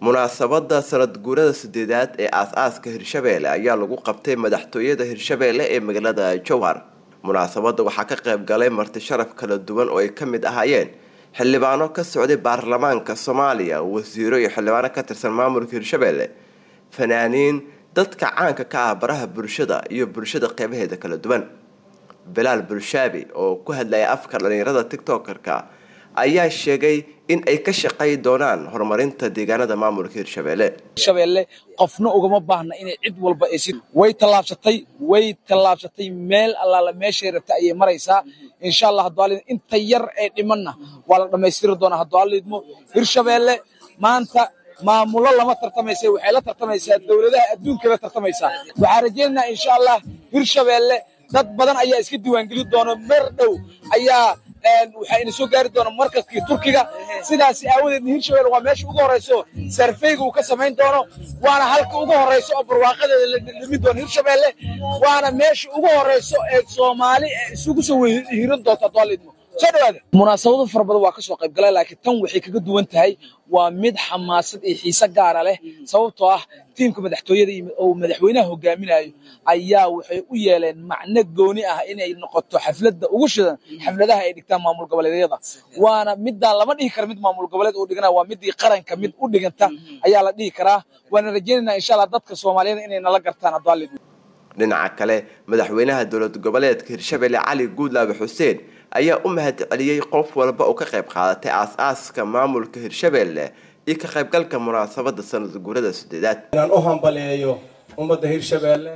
munaasabada sanad guurada sideedaad ee aas-aaska hirshabeelle ayaa lagu qabtay madaxtooyada hirshabeelle ee magaalada jowhar munaasabada waxaa ka qayb galay marti sharaf kala duwan oo ay ka mid ahaayeen xildhibaano ka socday baarlamaanka soomaaliya wasiiro iyo xildhibaano ka tirsan maamulka hirshabeelle fanaaniin dadka caanka ka ah baraha bulshada iyo bulshada qeybaheeda kala duwan bilaal bulshaabi oo ku hadlaya afka dhalinyarada tiktokerka ayaa sheegay in ay ka shaqay doonaan horumarinta deegaanada maamulka hirshabeelle hirshabeelle qofna ugama baahna inay cid walba aysi way tallaabsatay way tallaabsatay meel allaala meeshay rabtay ayay maraysaa insha allah hadduu alid inta yar ee dhimanna waa la dhammaystiri doonaa hadduu alidmo hirshabeelle maanta maamulo lama tartamaysa waxay la tartamaysaa dowladaha adduunkay la tartamaysaa waxaan rajaynaynaa insha allah hirshabeelle dad badan ayaa iska diiwaangeli doona mer dhow ayaa waxaa ina soo gaari doona markaskii turkiga sidaas aawadeedna hirshabelle waa meesha ugu horrayso sarfeyga uu ka samayn doono waana halka ugu horrayso oo barwaaqadeeda la dhimin doono hirshabelle waana meesha ugu horrayso ee soomaali isugu soo hiran doonta doolidmo soo dhawaada munaasabado fara badan waa ka soo qayb galay laakiin tan waxay kaga duwan tahay waa mid xamaasad iyo xiise gaara leh sababtoo ah tiimka madaxtooyada oo madaxweynaha hogaaminayo ayaa waxay u yeeleen macno gooni ah inay noqoto xafladda ugu shidan xafladaha ay dhigtaan maamul goboleedyada waana midaan lama dhihi kara mid maamul goboleed uu dhigana waa midii qaranka mid u dhiganta ayaa la dhihi karaa waana rajaynaynaa insha allah dadka soomaaliyada inay nala gartaan adaalid dhinaca kale madaxweynaha dowlad goboleedka hirshabelle cali guudlaabe xuseen ayaa u mahad celiyey qof walba oo ka qayb qaadatay aas-aaska maamulka hirshabelle iyo ka qaybgalka munaasabada sanad guurada sideedaad inaan u hambaleeyo ummadda hirshabeelle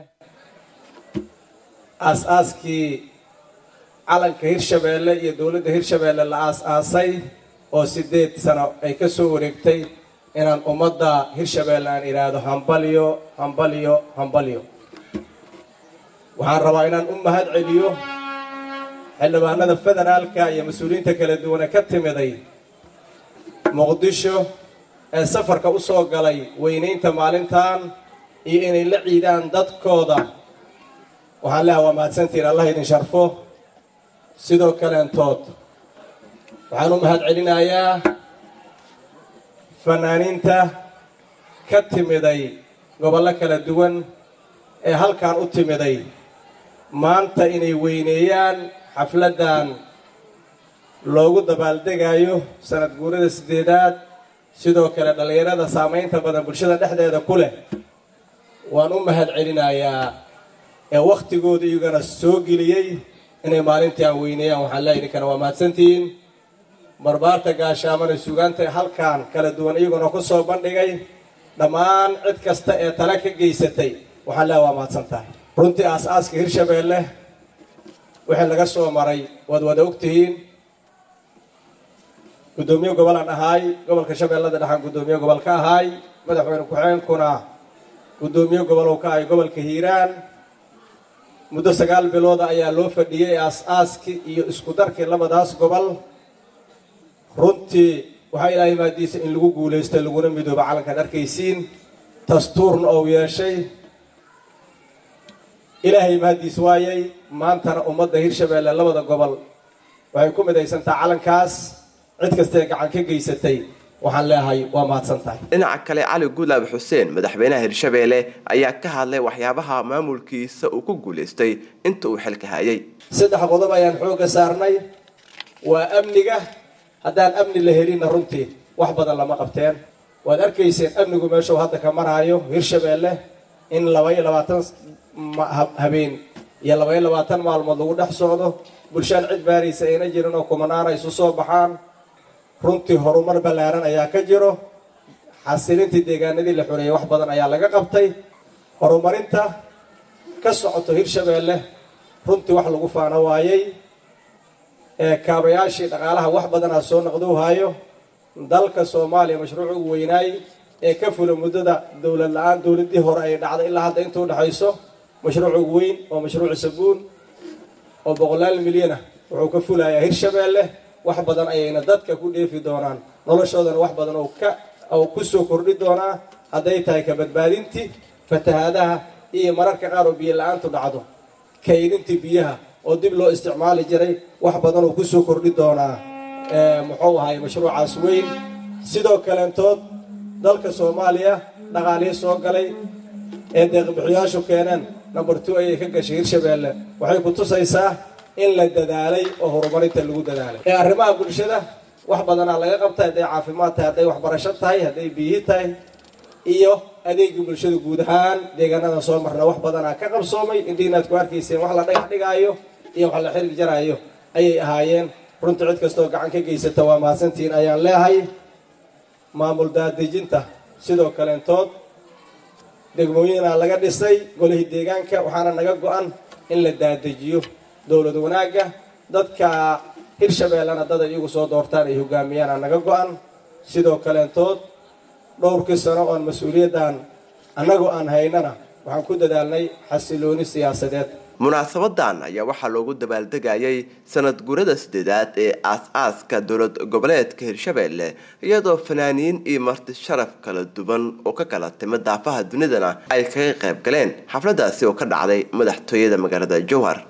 aas-aaskii calanka hirshabeelle iyo dowladda hirshabeelle la aas-aasay oo sideed sano ay ka soo wareegtay inaan ummadda hirshabeelle aan idhaahdo hambalyo hambalyo hambalyo waxaan rabaa inaan u mahad celiyo xildhibaanada federaalka iyo mas-uuliyiinta kala duwane ka timiday muqdisho ee safarka u soo galay weynaynta maalintan iyo inay la ciidaan dadkooda waxaan leeha waa mahadsantiin allah idin sharfo sidoo kaleentood waxaan u mahad celinayaa fanaaniinta ka timiday gobollo kala duwan ee halkan u timiday maanta inay weyneeyaan xafladdan loogu dabaaldegayo sanad guurada sideedaad sidoo kale dhallinyarada saamaynta badan bulshada dhexdeeda ku leh waan u mahad celinayaa ee wakhtigooda iyagana soo geliyey inay maalintii aan weyneeyaan waxaan leeya idinkana waa mahadsantihiin barbaarta gaashaamana sugaanta halkan kala duwan iyaguna ku soo bandhigay dhammaan cid kasta ee tale ka geysatay waxaan leeya waa mahadsan tahay runtii aas-aaska hirshabeelle wixii laga soo maray waad wada ogtihiin guddoomiye gobol aan ahaay gobolka shabeellada dhexaan guddoomiye gobol ka ahaay madaxweyne ku-xigeenkuna guddoomiye gobolow ka ahay gobolka hiiraan muddo sagaal bilooda ayaa loo fadhiyey aas-aaskii iyo isku darkii labadaas gobol runtii waxaa ilaahay maadiisa in lagu guulaystay laguna midooba calankan arkaysiin dastuurna ou yeeshay ilaahay mahaddiis waayay maantana ummadda hirshabeelle labada gobol waxay ku midaysantaa calankaas cid kastaee gacan ka geysatay waxaan leeyahay waa mahadsan tahay dhinaca kale cali guudlaabe xuseen madaxweynaha hirshabeelle ayaa ka hadlay waxyaabaha maamulkiisa uu ku guulaystay inta uu xilka hayay saddex qodob ayaan xoogga saarnay waa amniga haddaan amni la helinna runtii wax badan lama qabteen waad arkayseen amnigu meeshuu hadda ka maraayo hirshabeelle in labaiyo labaatan habeen iyo labaiyo labaatan maalmood lagu dhex socdo bulshaan cid baaraysa ayna jirin oo kumanaana isu soo baxaan runtii horumar ballaaran ayaa ka jiro xasilintii deegaanadii la xoreeyey wax badan ayaa laga qabtay horumarinta ka socoto hirshabeelle runtii wax lagu faano waayey ee kaabayaashii dhaqaalaha wax badanaa soo noqdou haayo dalka soomaaliya mashruuc ugu weynaay ee ka fula muddada dowlad la-aan dowladdii hore ay dhacday ilaa hadda inta udhexayso mashruuc ugu weyn oo mashruuc sabuun oo boqolaal milyana wuxuu ka fulayaa hirshabeelle wax badan ayayna dadka ku dheefi doonaan noloshoodana wax badan oo ka oo ku soo kordhi doonaa hadday tahay ka badbaadintii fatahaadaha iyo mararka qaar oo biyo la-aantu dhacdo kaydintii biyaha oo dib loo isticmaali jiray wax badan oo kusoo kordhi doonaa muxuu ahay mashruucaas weyn sidoo kaleentood dalka soomaaliya dhaqaalihii soo galay ee deeqbixiyaashu keeneen number two ayay ka gashay hirshabeelle waxay ku tusaysaa in la dadaalay oo horumarinta lagu dadaalay ee arrimaha bulshada wax badanaa laga qabtay hadday caafimaad tahay hadday waxbarasho tahay hadday biyi tahay iyo adeegii bulshada guud ahaan deegaanadan soo marna wax badanaa ka qabsoomay indhiinaad ku arkayseen wax la dhagax dhigaayo iyo wax la xiriir jaraayo ayay ahaayeen runtii cid kastoo gacan ka geysata waa mahadsantihiin ayaan leehay maamul daadejinta sidoo kaleentood degmooyinaa laga dhisay golihii deegaanka waxaana naga go-an in la daadejiyo dowlad wanaagga dadka hirshabeellena dad ay iyagu soo doortaan ay hogaamiyaana naga go-an sidoo kaleentood dhowrkii sano oon mas-uuliyaddan annagoo aan haynana waxaan ku dadaalnay xasilooni siyaasadeed munaasabadan ayaa waxaa loogu dabaaldegayay sanad guurada sideedaad ee aas-aaska dowlad goboleedka hirshabeelle iyadoo fanaaniin iyo marti sharaf kala duwan oo ka kala timid daafaha dunidana ay kaga qayb galeen xafladaasi oo ka dhacday madaxtooyada magaalada jowhar